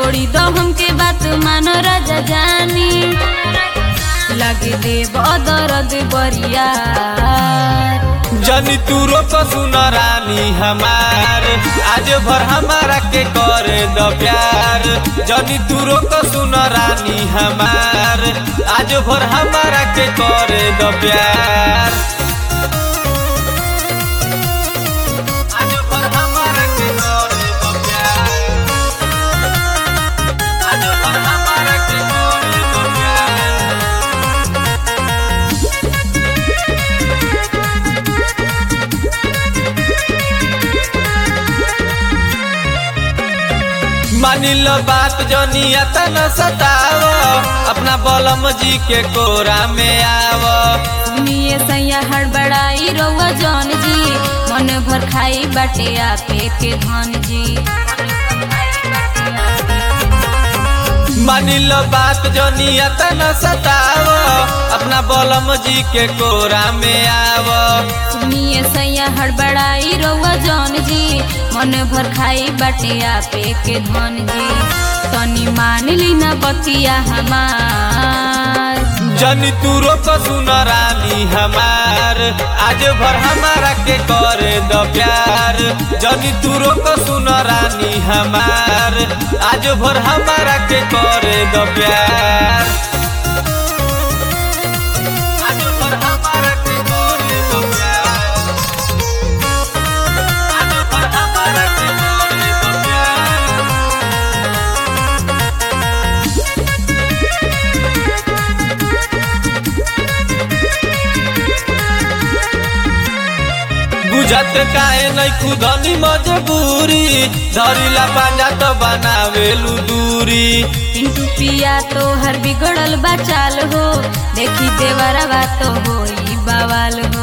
छोड़ी दो हमके बात मानो राजा जानी लगे देव दर्द बरियार जनी तू रोक सुन रानी हमार आज भर हमारा के करे द प्यार जनी तू रोक सुन रानी हमार आज भर हमारा के करे द प्यार आज भर हमारा के करे द प्यार आज भर हमारा के करे द प्यार मानिल बात जनिया तन सताव अपना बलम जी के कोरा में आव सुनिए सैया हड़बड़ाई रउआ जौन जी मन भर खाई बाटे आपे के धन जी मानिल बात जनिया तन सताव अपना बलम जी के कोरा में आव सुनिए सैया हड़बड़ाई रउआ जौन जी मन भर खाई बाटे आपे के धन जी तनी मान ली ना बतिया हमार जनी तू रोक सुन रानी हमार आज भर हमारा के करे द प्यार जनी तू रोक सुन रानी हमार आज भर हमारा के करे द प्यार आज भर हमारा के करे द प्यार आज भर हमारा के करे द प्यार बुझत काहे नहीं खुदनी मजबूरी धरिला पांजा तो बनावेलू दूरी पिंटू पिया तो हर बिगड़ल बचाल हो देखी देवरवा तो होई बवाल हो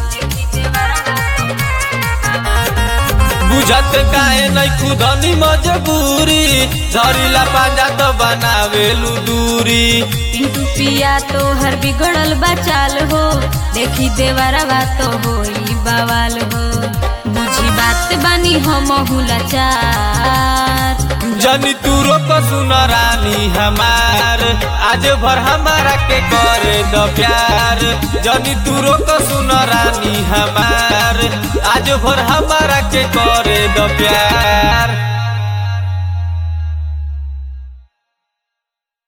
बुझत काहे नहीं खुदनी मजबूरी धरिला पांजा तो बनावेलू दूरी पिंटू पिया तो हर बिगड़ल बचाल हो देखी देवरवा तो होई बवाल हो बुझी बात बानी हम लाचार जनी तू रोक सुन रानी हमार आज भर हमारा के करे द प्यार जनी तू रोक सुन रानी हमार आज भर हमारा के करे द प्यार